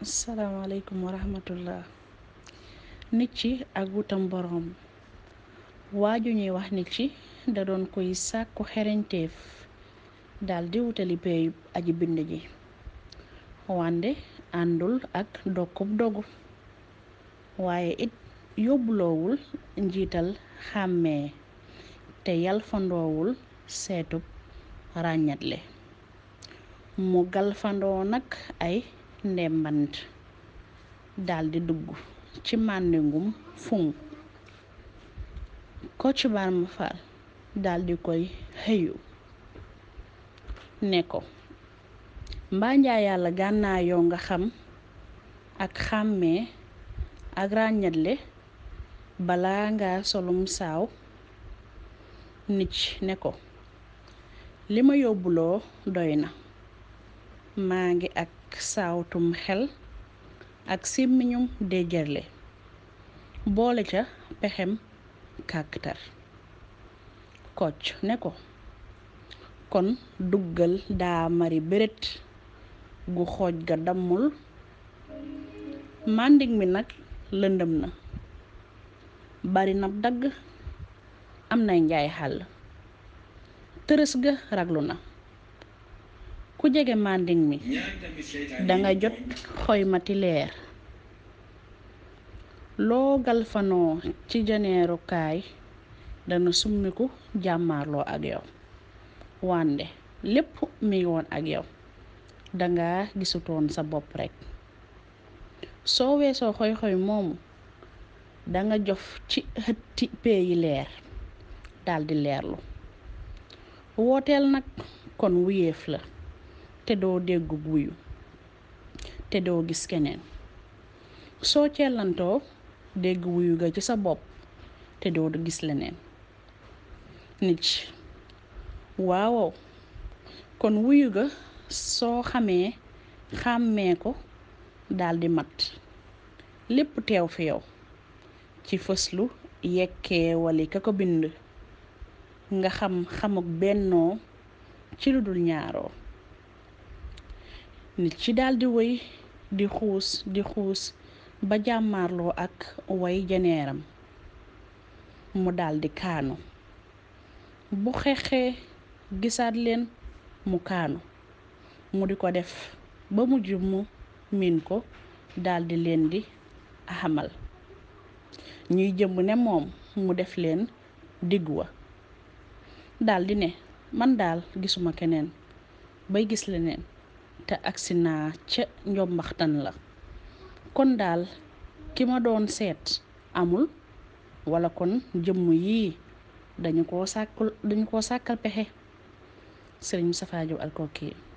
salaamaaleykum wa rahmatullah nit ci ak wutam boroom waaju ñuy wax nit ci da doon koy sàkku xereñteef daldi wutali peeyub aji bind ji wande àndul ak dokkub dogu waaye it yóbbuloowul njiital xàmmee te yalfandoowul seetub ràññatle mu galfandoo nag ay ndembant daldi dugg ci màndingum fuŋ Kocc Barma Fall daldi koy xëyu ne ko mbaa njaa yàlla gànnaayoo nga xam ak xàmmee ak ràññatle balaa nga solum saaw nit ne ko li ma yóbbuloo doy na maa ngi ak saawtum xel ak simmiñum déjërle boole ca pexem kàkkatar Kocc ne ko kon duggal daa mari beret gu xooj ga dammul màndig mi nag lëndëm na bari na dagg am nay njaay xàll tërës ga raglu na ku jege mànding mi danga jot xoymati leer loo galfanoo ci janeerukaay dana summiku jàmmaarloo ak yow wande lépp mi ngi woon ak yow danga gisutoon sa bopp rekk soo weesoo xoy-xoy moomu danga jof ci xëtti peeyi leer daldi leerlu wooteel nag kon wuyeef la te doo déggu wuyu te doo gis keneen soo cellantoo dégg wuyu ga ci sa bopp te doo gis leneen nit waawow kon wuyu ga soo xamee xàmmee ko daldi mat lépp teew fi yow ci fëslu yekkee wali ka ko bind nga xam xamuk bennoo ci lu dul ñaaroo nit ci daldi wëy di xuus di xuus ba jàmmaarloo ak way janeeram mu daldi kaanu bu xexee gisaat leen mu kaanu mu di ko def ba mujj mu miin ko daldi leen di xamal ñuy jëmb ne moom mu def leen diggu wa daldi ne man daal gisuma keneen bay gis leneen te agsi naa ca njombaxtan la kon daal ki ma doon seet amul walla kon jëmm yii dañu koo sàkkul dañu koo sàkkal pexe sëriñ Moustapha Diop Alkoki